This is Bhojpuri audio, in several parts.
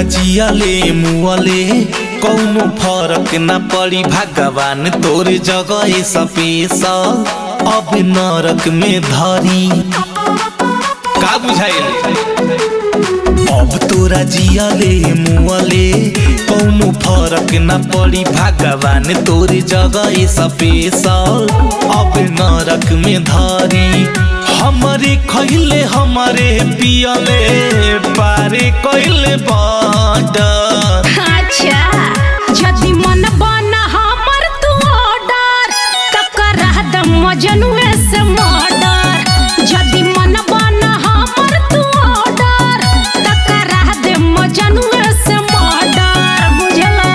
जियले मुअले कौनो फरक न पड़ी भगवान तोर जगह सपेसल अब नरक में धरी का बुझाइल अब तोरा जियले मुअले कौनो फरक न पड़ी भगवान तोर जगह सपेसल अब नरक में धरी हमरे खैले हमरे पियले पारे कैले बॉर्डर अच्छा यदि मन बना हमर तू ऑर्डर त करा द मजनुए से मर्डर यदि मन बना हमर तू ऑर्डर त करा दे मजनुए से मर्डर बुझला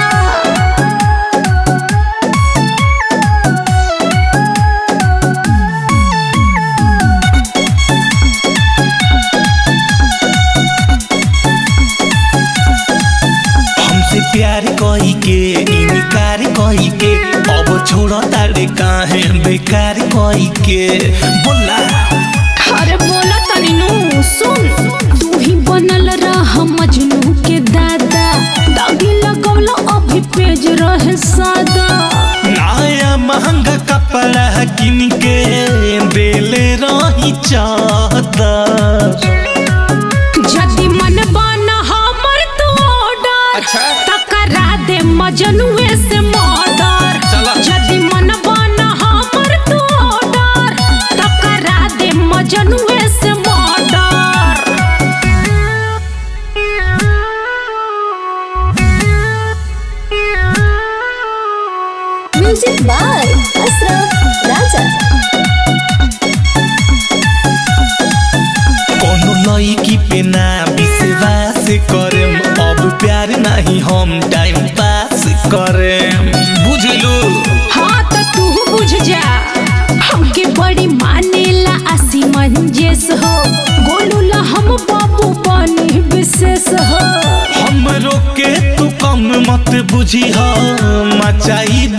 हमसे प्यार कही के इनकार कही के अब छोड़ तारे काहे बेकार कही के बोला अरे बोला तनी नु सुन तू ही बनल रह मजनू के दादा दागी लगवलो अभी पेज रहे सादा नया महंगा कपड़ा किन के देले रही चादर यदि मन बना हमर तू ऑर्डर अच्छा। त करा दे मजनुए से मर्डर चला। यदि मन बना हमर तू ऑर्डर त करा दे मजनुए से murder Music by Asraf Raja. कोनो लड़की पे ना विश्वास करेम अब प्यार नहीं हम टाइम पास करेम बुझलू हाँ तो तू बुझ जा हमके बड़ी मानेला आसी मंजेस हो गोलू ला हम बाबू बनी विशेष हो हमरो के तू कम मत बुझी मचाई